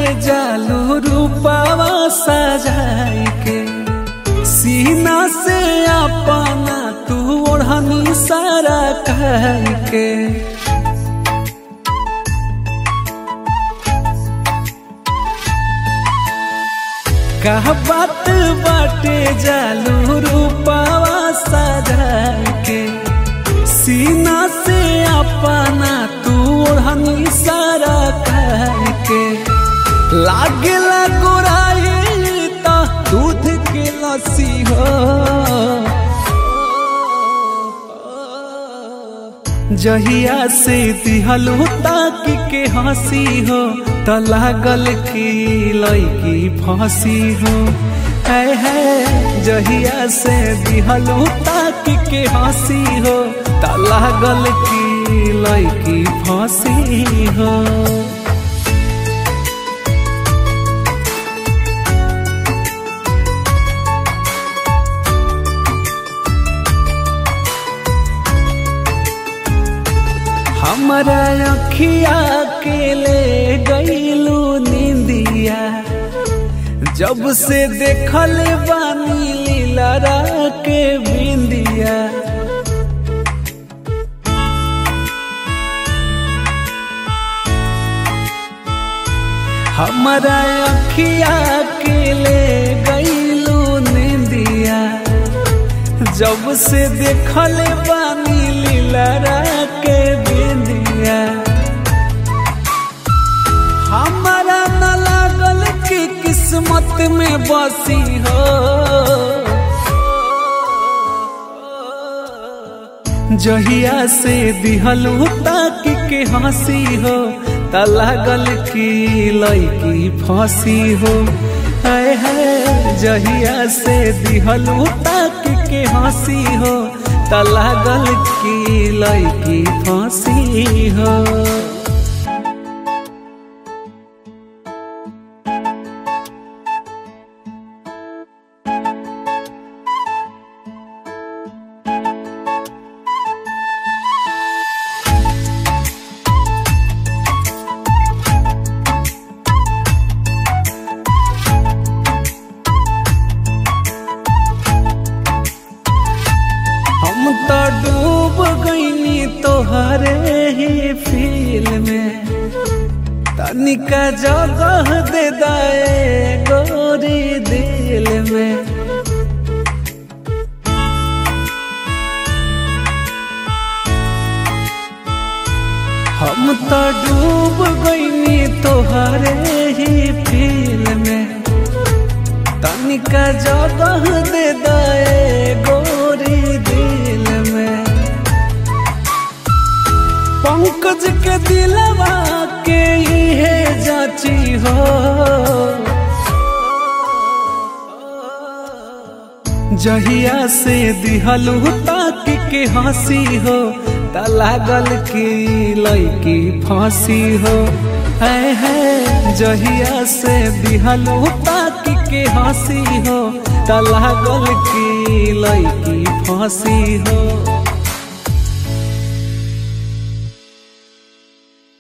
जालू रूपावा सजाई के सीना से अपना तू ओढ़नी सारा कह के कह बात बाटे जालू रूपावा सजाई के सीना से अपना तू ओढ़नी सारा कह के लागेला गोराई त दूध के लस्सी हो जहिया से दिहलू ताक के हंसी हो त लागल की लैकी फंसी हो है है जहिया से दिहलू ताक के हंसी हो त लागल की लैकी फंसी हो हमारा अखिया के ले गईलू निंदिया जब से देखल बानी लीला के बिंदिया हमारा अखिया के ले गईलू निंदिया जब से देखल बानी लीला के बिंदिया हमारा न लागल कि किस्मत में बसी हो जहिया से दिहलू ताक के हंसी हो त लागल कि लैकी फंसी हो है है जहिया से दिहलू ताक के हंसी हो त लागल की लैकी फंसी हो हम तो डूब गईनी तोहरे ही फील में तनिका जगह दे दाए गोरी दिल में हम तो डूब गईनी तोहरे ही फील में तनिका जगह दे दाए गोरी दिल में पंकज के दिलवा के इहे जाची हो जहिया से दिहलू ताक के हंसी हो त लागल की लैकी फंसी हो है है जहिया से दिहलू ताक के हंसी हो त लागल की लैकी फंसी हो